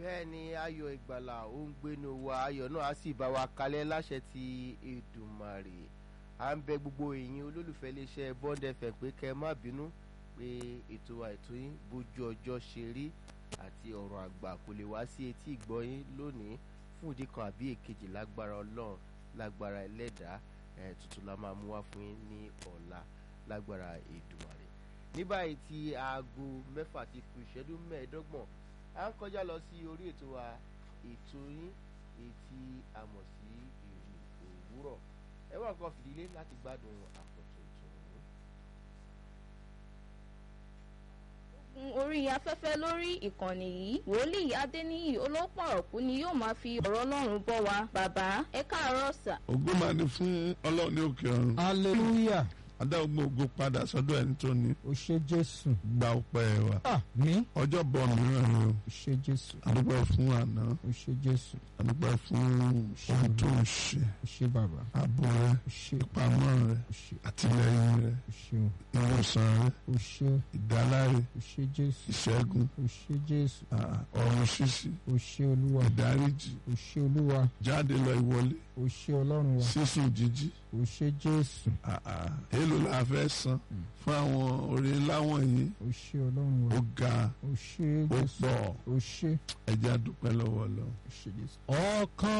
bẹ́ẹ̀ ni ayọ̀ ìgbàlà ó ń gbénu wa ayọ̀ náà á sì bá wa kalẹ̀ láṣẹ ti Èdùmàrè à ń bẹ gbogbo èyìn olólùfẹ́ iléeṣẹ́ Bond FM pé kẹ́ ẹ má bínú pé ètò àìtó yín bójú ọjọ́ ṣe rí àti ọ̀rọ̀ àgbà kò lè wá sí etí ìgbọ́yín lónìí fún ìdí kan àbí èkejì lágbára Ọlọ́run lágbára ẹlẹ́dàá ẹ̀ tuntun la máa mú wá fún yín ní ọ̀la lágbára Èdùmàrè ní báyìí tí aago mẹ́fà ti kù ìṣẹ́jú mẹ́ẹ̀ẹ́dọ́gbọ̀n à ń kọjá lọ sí orí ètò wa ètò yín etí àmọ̀ sí ìrìn òwúrọ̀ ẹ wá nǹkan fìdílé láti gbádùn àkọ́tún tòun. orí afẹ́fẹ́ lórí ìkànnì yìí wòlíì adéníyì olópọ̀ ọ̀kú ni yóò máa fi ọ̀rọ̀ ọlọ́run bọ́ wa bàbá ẹ káàárọ̀ sà. ògo máa ní fún ọlọ́run ní òkè ọ̀run hallelujah adá gbogbo ògo padà sọ́dọ̀ ẹni tó ní o ṣé jésù gba ọpẹ́ wa àmín ọjọ́ bọ̀ mìíràn ni o o ṣé jésù adúpẹ́ fún àná o ṣé jésù adúpẹ́ fún ohun tó ń ṣe o ṣé bàbá ààbò rẹ o ṣé ìpamọ́ rẹ o ṣé àtìlẹ́yìn rẹ o ṣeun ìwòsàn rẹ o ṣé ìdáláre o ṣé jésù ìṣẹ́gun o ṣé jésù ah, ọ̀run ṣíṣí o ṣé olúwa ìdáríjì o ṣé olúwa jáde lọ ìwọlé o ṣé ọlọ́run wa sísùn jíjí o ṣé jésù ah, ah. èèlò la fẹ́ san fún àwọn oore ńlá wọ̀nyí o ṣé ọlọ́run wa ó ga o ṣé ó jésù pọ̀ o ṣé ẹja dúpẹ́ lọ́wọ́ lọ. o ṣé jésù. ọkàn